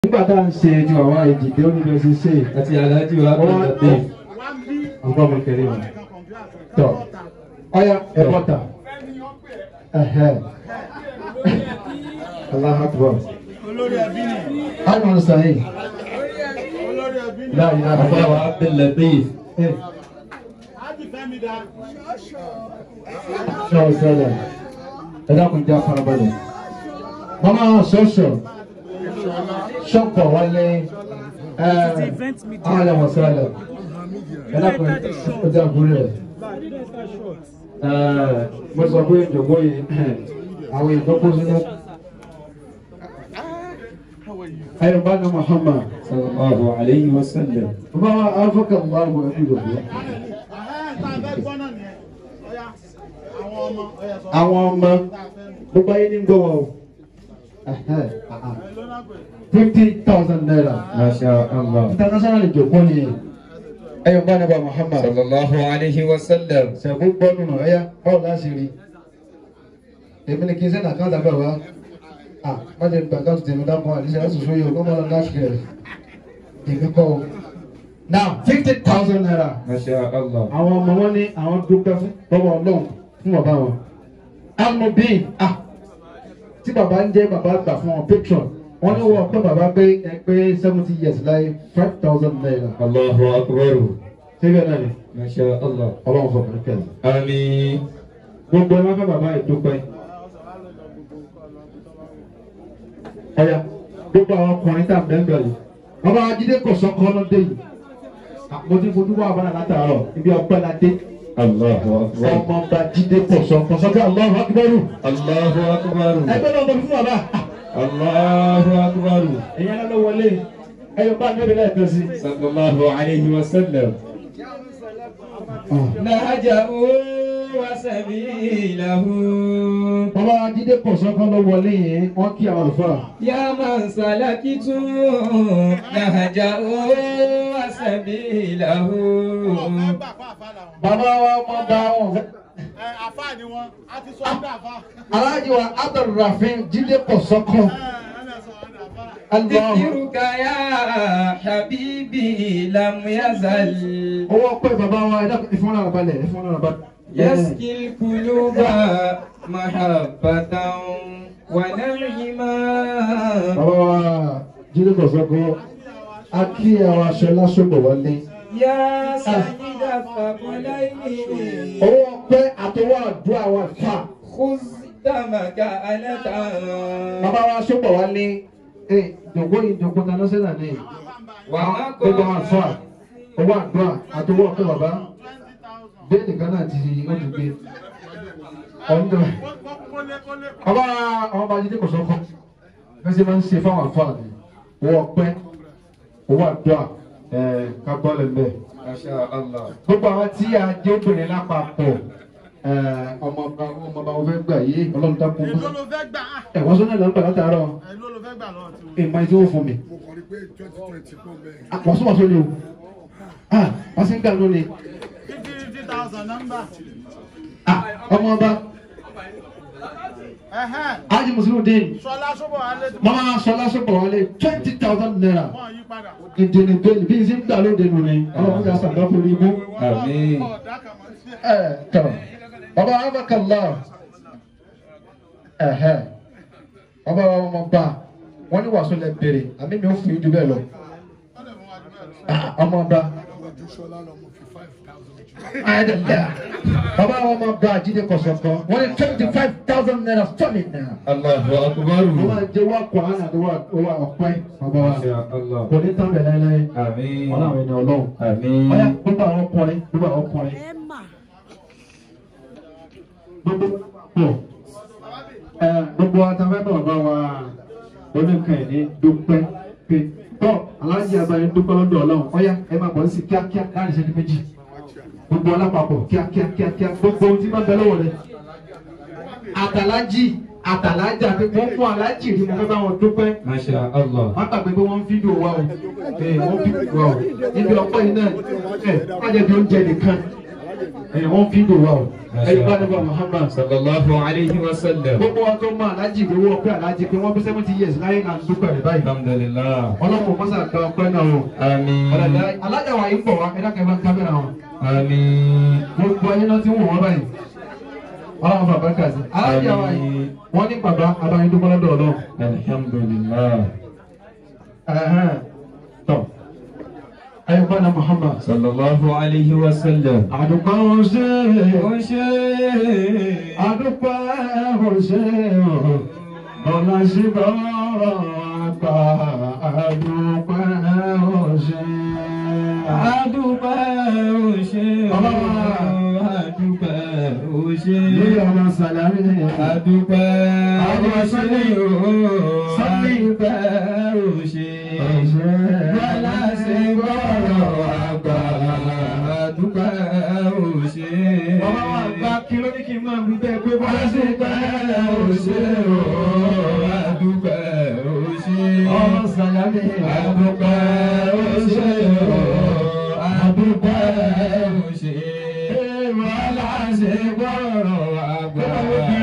nígbà tá à ń ṣe ju àwọn ìdìdé oníbẹ̀ ṣe ṣe àti aláàjì wa ọwọ́ bẹ̀rẹ̀ ọgbọ́n mi kẹrin wọn. tọ ọya ẹ̀bọ́ta ẹ̀hẹ́ aláhàtúbọ̀ olórí ẹbí ni àwọn sàyìn olórí ẹbí ni láàyè àbá àbá wa bẹ̀rẹ̀ bẹ́ẹ̀. ájì fẹ́mi dá ṣọ́ọ̀ sẹ́lẹ̀ ẹ dákun já farabalẹ̀ mama ṣọ́ọ̀ṣọ́ ṣọ́pọ̀ wálé ààrẹ wọn sẹ́lẹ̀ ẹ dákun ó já gúrí rẹ̀ mo sọ pé ìjọba yìí àwọn ìdókòó sínú ayọ̀ bá ní Muhammad sallallahu alayhi wa sallam. bàbá afọ́kà wà wọ ẹbí rẹ̀ ẹ̀hẹ́n tá a fẹ́ gbọ́ náà nìyẹn ọ̀yá àwọn ọmọ ọ̀yá sọ àwọn ọmọ tá a fẹ́ nù gbogbo ayé ní gbọ́ wọn o ẹ̀ lọ́nà pé fifty thousand naira. masha allah. international ìjọ̀gbọ́ ni ẹyọ bá nàbà Muhammad sallallahu alayhi wa sallam. ṣẹ̀gbọ́n gbọ́ nínú ẹ̀yà báwo láti rí èmi ni kí n sẹ́nà àkáǹtì abẹ́ wa ah má jẹ́ gbà àkáǹtì tèmi dákun àdìsẹ́ láti sọ yìí o kọ́ mọ́ lọ láti rẹ̀ èmi kọ́ o. now fifty thousand naira masha allah. àwọn ọmọ wọn ní àwọn dúpẹ́ fún lọ́wọ́ ọlọ́run fún bàbá wọn. amobin ah tí bàbá ń jẹ́ bàbá gbà fún wọn patron wọ́n ní wọ́n pé bàbá pé ẹ pé seventy years láyé five thousand naira. allahu akbar. síbẹ̀ náà ni masha allah. ọlọ́run fọkàn kẹ́lẹ́. àmín. gbogbo ẹ máa fẹ́ bàbá yìí dúpẹ́. ọ̀ya gbogbo àwọn ọkùnrin tá à ń bẹ́ẹ̀ bẹ́ẹ̀ yìí. bàbá ajídé kò sọ́kọ́ lọ́dẹ yìí. mo ti fojú wá abala látàárọ̀ ibi ọpẹ́ la dé. allahu akbar. ọmọ ọba jídé kò sọ́kọ́ sọ́kọ́ Allahu akbar. allahu akbar. ẹgbẹ́ náà mo fi fún bàbá. allahu akbar. èyàn ló wọlé ẹyọ bá níbi lẹ́ẹ̀kan sí. sallallahu alayhi wa sallam. نهجه وسبيله bàbá ajídé kò sọ́kọ́ ló wọlé yẹn wọ́n kí àwọn àlùfáà. يا من سلكت نهجه وسبيله wọ́n fẹ́ gbà fún àfa làwọn bàbá wa ọmọ bá wọn fẹ́. ẹ àfa ni wọn a ti sọ ọ́dà àfa aláàjì wa abdulrafin jíde kò sọ́kọ́. ẹ ẹ lẹ sọ ọ́dà àfa. Allah. ذكرك يا حبيبي لم يزل owó ọpẹ́ bàbá wa ẹ dákun ìfún náà balẹ̀ ìfún náà balẹ̀. يسقي القلوب محبة ونعما bàbá wa jíde kò sọ́kọ́ a kí àwọn aṣọ lásòbò wọlé. يا سيد الثقلين owó ọpẹ́ àtọwọ́ àdúrà wa fà. خذ دمك أنت bàbá wa sọ́bò wọlé. ẹ jòkó yìí jòkó kaná sẹ́nà ní. وما gbogbo àwọn fà owó àdúrà àtọwọ́ ọpẹ́ bàbá. bẹ́ẹ̀ nìkan náà ti ó ti gbé. ọ̀ndọ̀. kólé kólé bàbá àwọn ọba jíde kò sọ́kọ́. fẹsẹ̀ máa ń ṣe fáwọn àfáàní. owó ọpẹ́ owó àdúrà ẹ̀ ká gbọ́ lẹ́mẹ̀. ما شاء الله gbogbo àwọn tí a jẹ́ obìnrin lápapọ̀ ẹ̀, ọmọọba ọmọọba wọn fẹ́ gbà yé ọlọ́run dákun. èló ló fẹ́ gbà á ẹ̀ wọ́n sọ́nà ìlànà látàárọ̀ èló ló fẹ́ gbà lọ́wọ́ tiwọn. ìmọ̀ tí wọ́n fún mi. mo kàn rí pé twenty twenty kò bẹ́ẹ̀. àpọ̀sọ́wọ́sọ́ ni o Ah, wọ́n sì ń gbà lónìí. fifty fifty thousand nọ́mbà. Ah, ọmọọba ẹ̀hẹ́n ájì mùsùlùmí sọlá sọ́bọ̀ alẹ́ tí mama sọlá sọpọ̀ wọlé twenty thousand naira wọ́n yí padà. ìdènà bẹ́ẹ̀ni bí n sì ń gbà lóde nù ni ọlọ́run yà sàgbà fún ibú. آمين ọ̀dà kàmọ́ sí ẹ̀. ẹ tọ bàbá abakala ẹhẹ bàbá wa ọmọ bá wọn ní wàásù lẹ bèrè àmì mi ò fún yín ju bẹ́ẹ̀ lọ Ah, ọmọ bá ọdún ṣọlá lọ mo fi five thousand jù. ayédèlè bàbá wa ọmọ bá jíde kọsọkọ wọn ní twenty five thousand naira solid naira. الله أكبر wọ́n máa jẹ́ wá kọ́ àná àti wá wá ọ̀pẹ́ bàbá wa ما شاء الله kò ní tán bẹ̀ láéláé آمين wọn làwọn ènìyàn ọlọ́run. آمين ọ̀yà gbogbo àwọn ọkùnrin gbogbo àwọn ọkùnrin. gbogbo pọ̀ ẹ gbogbo àtàwọn bàbá wa oníkan ní dúpẹ́ pé tọ́ aláǹjì àbáyé dúpẹ́ lọ́dọ̀ ọlọ́run ọ̀yà ẹ máa bọ̀ sí kíákíá láàrin ìṣẹ́jú méjì gbogbo alápapọ̀ kíákíá kíákíá gbogbo ohun tí máa ń bẹ lọ́wọ́ rẹ̀ àtàlájì àtàlájà pé wọ́n fún alájì rí mo fẹ́ bá wọn dúpẹ́ ما شاء الله wọ́n gbàgbé pé wọ́n ń fídíò wa o ee wọ́n fídíò wa o níbi ọ̀pọ̀ yìí náà ẹ̀ wọ́n jẹ́ bí oúnjẹ nìkan ẹ̀ wọ́n fi dò wá o ẹ̀yin bá nígbà Muhammad sallallahu alayhi wa sallam gbogbo wa tó mọ alájì pé wọ́n pé alájì pé wọ́n bí seventy years láyé náà ń dúpẹ́ rẹ̀ báyìí alhamdulillah ọlọ́pàá mọ́sá gba ọpẹ́ náà o àmín alájà wa yìí ń bọ̀ wá ẹ̀dá kẹfà kámẹ́rà wọn àmín gbogbo ayé náà ti ń wò wọ́n báyìí ọlọ́run bàbá kà sí alájà wa yìí wọ́n ní bàbá abayín dúpẹ́ lọ́dọ̀ ọlọ́run alhamdulillah ẹ̀hẹ́n tọ́ ẹ̀yin bá náà Muhammad sallallahu alayhi wa sallam àdùpá ọ̀sẹ̀ ó ṣe àdùpá ọ̀sẹ̀ ọ̀nà síbọ̀ àgbà àdùpá ọ̀sẹ̀. àdúpẹ́ ó ṣe àdúpẹ́ ó ṣe lórí ọmọ sàlámì àdúpẹ́ ó ṣe Sọ́lé. àdúpẹ́ ó ṣe bọ́lá ṣe gbọ́rọ̀ àgbà àdúpẹ́ ó ṣe. ọmọ wa gba kí ló ní kí n máa wí bẹ́ẹ̀ pé bọ́lá ṣe Àdúpẹ́ ó ṣe o, àdúpẹ́ ó ṣe. ọmọ sàlámì Àdúpẹ́ ó ṣe o, àdúpẹ́ ó ṣe. Bọ́lá ṣe gbọ́rọ̀ àgbà.